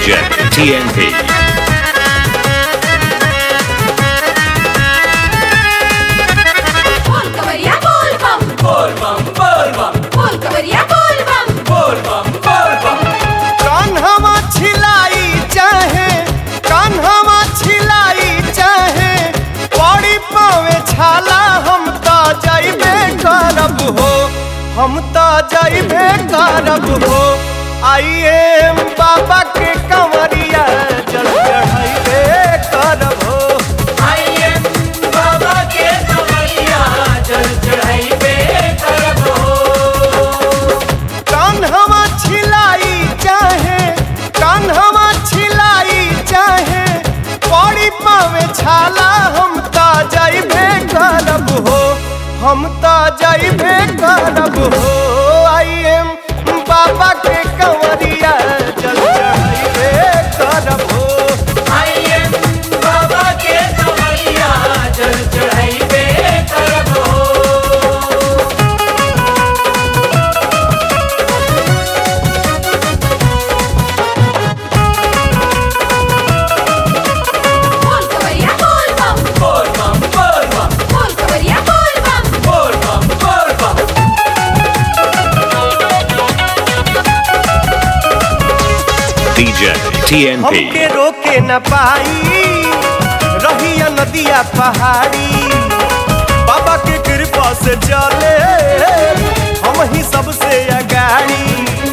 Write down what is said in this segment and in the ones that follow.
DJ TNT. बोल कवरिया बोल बम बोल बम बोल बम बोल कवरिया बोल बम बोल बम बोल बम कान्हवा छिलाई चाहे कान्हवा छिलाई चाहे पड़ी पावे छाला हम तो जाइबे करब हो हम तो जाइबे करब हो आइए बाबा के कंवरिया जल चढ़ाइबे करब हो आइए बाबा के कमरिया जल चढ़ाइबे करबो कान्हवा छिलाई चाहे कान्हवा छिलाई चाहे पड़ी पावे छाला हम तो जाइबे करब हो हम तो जाइबे करब हो आइए बाबा के कंवरिया जल चढ़ाइबे करब हो आइए बाबा के कमरिया जल चढ़ाइबे करबो बोल कवरिया बोल बम बोल बम बोल बम बोल कवरिया बोल बम बोल बम बोल बम DJ TNT. हमके रोके न पाई रहिया नदिया पहाड़ी बाबा के कृपा से चले हम ही सबसे अगाड़ी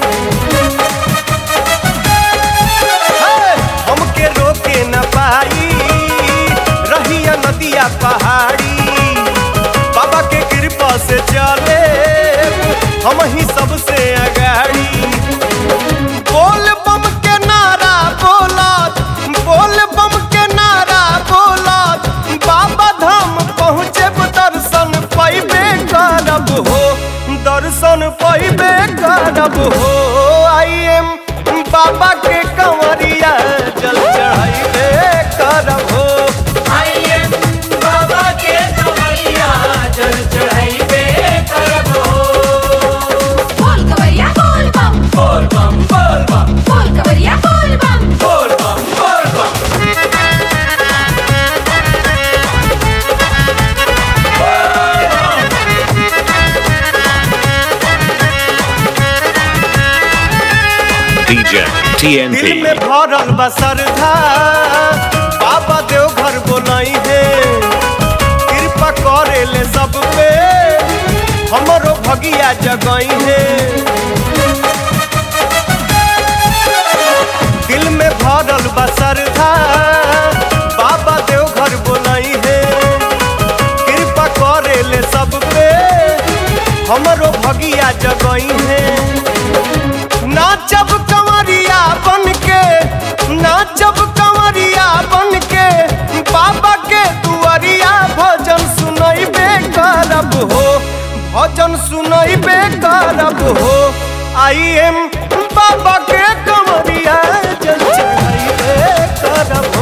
हे, हमके रोके न पाई रहिया नदिया पहाड़ी बाबा के कृपा से चले हम ही सबसे अगाड़ी बोल बम के नारा बोलत बोल बम के नारा बोलत बाबा धाम पहुँचे दर्शन पैबे करब हो दर्शन पैबे करब हो आई एम बाबा के कंवरिया जल चढ़ाइबे करब हो आइए बाबा के कमरिया जल चढ़ाइबे करबो बोल कवरिया बोल बम बोल बम बोल बम बोल कवरिया बोल बम बोल बम बोल बम DJ दिल में TNT. भरल बा श्रद्धा बाबा देवघर बोलाई है कृपा करे ले सब पे हमरो भगिया जगई है दिल में भरल बा श्रद्धा बाबा देवघर बोलाई है कृपा करे ले सब पे हमरो भगिया जगई है नाचब कंवरिया बन के नाचब कंवरिया बन के बाबा के दुआरिया भजन सुनैबे करब हो भजन सुनैबे करब हो आई एम बाबा के कंवरिया जल चढ़ैबे करब